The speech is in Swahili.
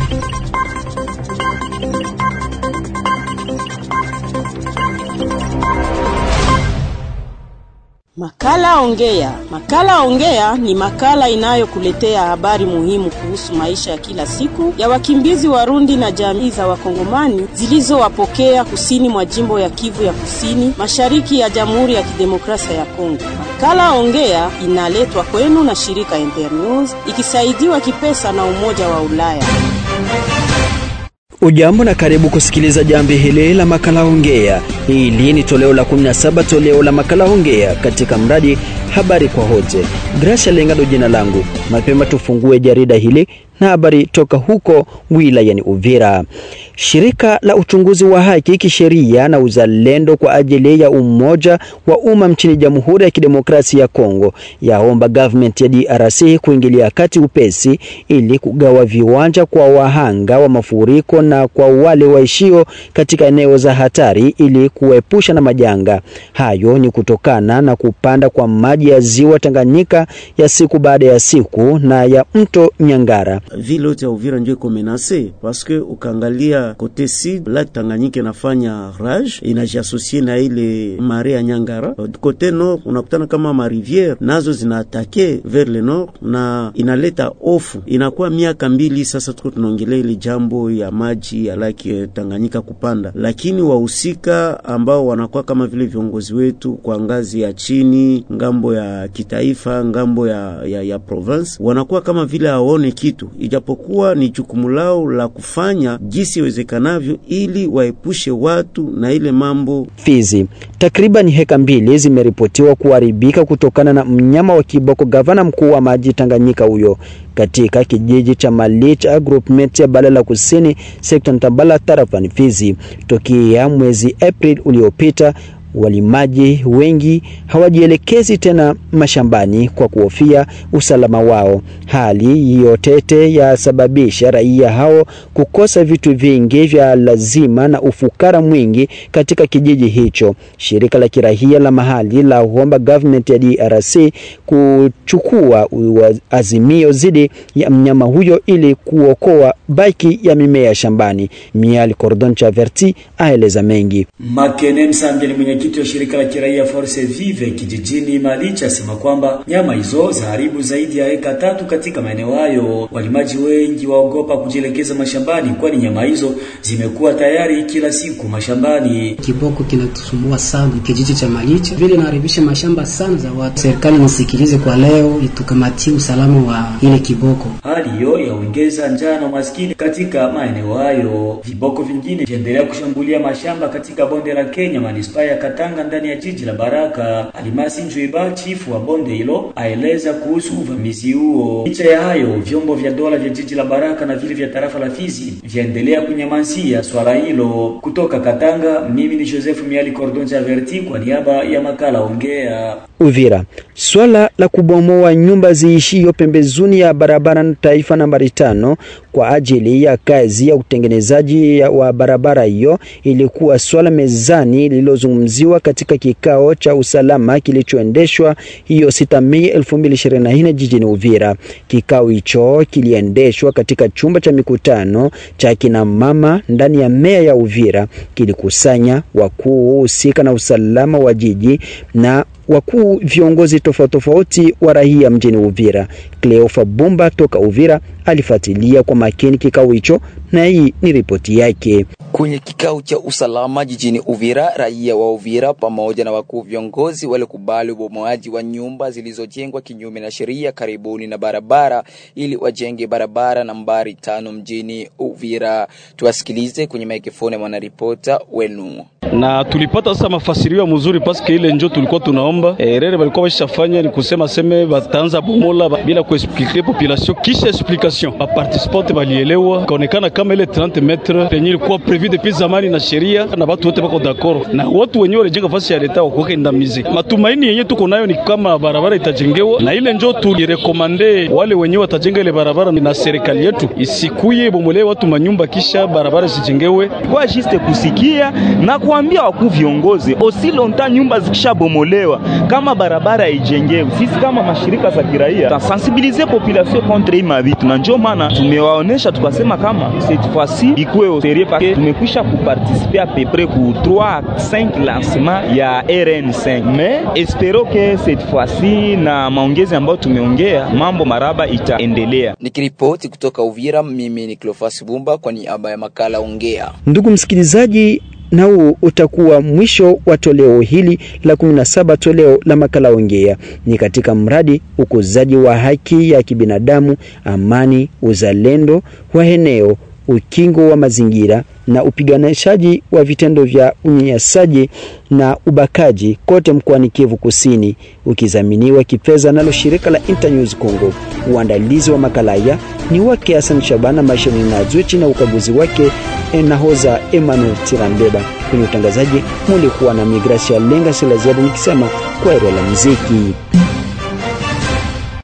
Makala Ongea. Makala Ongea ni makala inayokuletea habari muhimu kuhusu maisha ya kila siku ya wakimbizi Warundi na jamii za Wakongomani zilizowapokea kusini mwa jimbo ya Kivu ya Kusini, mashariki ya Jamhuri ya Kidemokrasia ya Kongo. Makala Ongea inaletwa kwenu na shirika Internews ikisaidiwa kipesa na Umoja wa Ulaya. Ujambo na karibu kusikiliza jambi hili la makala Ongea. Hili ni toleo la 17 toleo la makala Ongea katika mradi habari kwa wote. Gracia Lengado jina langu. Mapema tufungue jarida hili na habari toka huko wilayani Uvira. Shirika la uchunguzi wa haki kisheria na uzalendo kwa ajili ya umoja wa umma nchini Jamhuri ya Kidemokrasia ya Kongo yaomba government ya DRC kuingilia kati upesi ili kugawa viwanja kwa wahanga wa mafuriko na kwa wale waishio katika eneo za hatari ili kuepusha na majanga. Hayo ni kutokana na kupanda kwa maji ya ziwa Tanganyika ya siku baada ya siku na ya mto Nyangara. Vile yote ya Uvira ndio iko menase paske ukaangalia kote sud lake Tanganyika inafanya rage inajiasosie na ile mare ya Nyangara. Kote nord unakutana kama mariviere nazo zinaatake vers le nord na inaleta ofu. Inakuwa miaka mbili sasa tuko tunaongelea ile jambo ya maji ya lake Tanganyika kupanda, lakini wahusika ambao wanakuwa kama vile viongozi wetu kwa ngazi ya chini, ngambo ya kitaifa, ngambo ya, ya, ya province wanakuwa kama vile hawaone kitu ijapokuwa ni jukumu lao la kufanya jinsi iwezekanavyo ili waepushe watu na ile mambo. Fizi, takriban heka mbili zimeripotiwa kuharibika kutokana na mnyama wa kiboko. Gavana mkuu wa maji Tanganyika huyo katika kijiji cha Malicha groupment ya Balala Kusini sekta Ntambala tarafani Fizi tokea mwezi April uliopita walimaji wengi hawajielekezi tena mashambani kwa kuhofia usalama wao. Hali hiyo tete yasababisha raia hao kukosa vitu vingi vya lazima na ufukara mwingi katika kijiji hicho. Shirika la kirahia la mahali la huomba government ya DRC kuchukua azimio zidi ya mnyama huyo ili kuokoa baki ya mimea shambani. Miali Cordon Chaverti aeleza mengi. Makene Msambye ni mwenyekiti wa shirika la kiraia Force Vive kijijini Malicha asema kwamba nyama hizo zaharibu zaidi ya eka tatu katika maeneo hayo. Walimaji wengi waogopa kujielekeza mashambani, kwani nyama hizo zimekuwa tayari kila siku mashambani. Kiboko kinatusumbua sana kijiji cha Malicha, vile inaharibisha mashamba sana za watu. Serikali nisikilize kwa leo, itukamatie usalama wa ile kiboko. Hali hiyo yaongeza njaa na umaskini katika maeneo hayo. Viboko vingine viendelea kushambulia mashamba katika bonde la Kenya, manispaa ya Katanga ndani ya jiji la Baraka. Alimasi Njuiba, chifu wa bonde hilo, aeleza kuhusu uvamizi huo. Licha ya hayo, vyombo vya dola vya jiji la Baraka na vile vya tarafa la Fizi vyaendelea kunyamazia swala hilo. Kutoka Katanga, mimi ni Joseph Miali Cordon Chaverti kwa niaba ya makala Ongea. Uvira, swala la kubomoa nyumba ziishio pembezoni ya barabara na taifa nambari tano kwa ajili ya kazi ya utengenezaji wa barabara hiyo ilikuwa swala mezani lililozungumziwa katika kikao cha usalama kilichoendeshwa hiyo 6 Mei 2024 jijini Uvira. Kikao hicho kiliendeshwa katika chumba cha mikutano cha kina mama ndani ya meya ya Uvira, kilikusanya wakuu husika na usalama wa jiji na wakuu viongozi tofauti tofauti wa raia mjini Uvira. Cleofa Bumba toka Uvira alifuatilia kwa makini kikao hicho na hii ni ripoti yake. Kwenye kikao cha usalama jijini Uvira, raia wa Uvira pamoja na wakuu viongozi walikubali ubomoaji wa nyumba zilizojengwa kinyume na sheria karibuni na barabara ili wajenge barabara nambari tano mjini Uvira. Tuwasikilize kwenye mikrofoni mwanaripota wenu. Na tulipata sasa mafasirio mzuri paske ile njo tulikuwa tunaomba erere walikuwa washafanya ni kusema seme bataanza bomola bila kuexplike population, kisha explication ba participante balielewa, kaonekana kama ile 30 metre penye ilikuwa prevu depuis zamani na sheria na watu wote bako d'accord, na watu wenyewe walijenga fasi ya leta wakuweka indamize. Matumaini yenye tuko nayo ni kama barabara itajengewa, na ile njo tulirekomande wale wenyewe watajenga ile barabara na serikali yetu isikuye bomolee watu manyumba kisha barabara zijengewe kwa juste kusikia na kuambia wakuu viongozi osi lonta nyumba zikishabomolewa kama barabara haijengewe, sisi kama mashirika za kiraia tasensibilize population contre hii mavitu na njo maana tumewaonesha tukasema kama cette fois-ci ikuwe serie parce tumekwisha kuparticiper à peu près ku 3 5 lancement ya RN5 mais espero que cette fois-ci na maongezi ambayo tumeongea mambo maraba itaendelea. Nikiripoti kutoka Uvira, mimi ni Cleophas Bumba kwa niaba ya makala Ongea. Ndugu msikilizaji, na huu utakuwa mwisho wa toleo hili la 17 toleo la makala Ongea. Ni katika mradi ukuzaji wa haki ya kibinadamu, amani, uzalendo wa eneo, ukingo wa mazingira na upiganishaji wa vitendo vya unyanyasaji na ubakaji kote mkoani Kivu Kusini, ukizaminiwa kipesa nalo shirika la Internews Congo. Uandalizi wa makala haya ni wake Hassan Shabana Mashini na chini na ukaguzi wake nahoza Emmanuel Tirambeba. Kwenye utangazaji mulikuwa na Migrasia Lenga Silaziada nikisema kwa la muziki.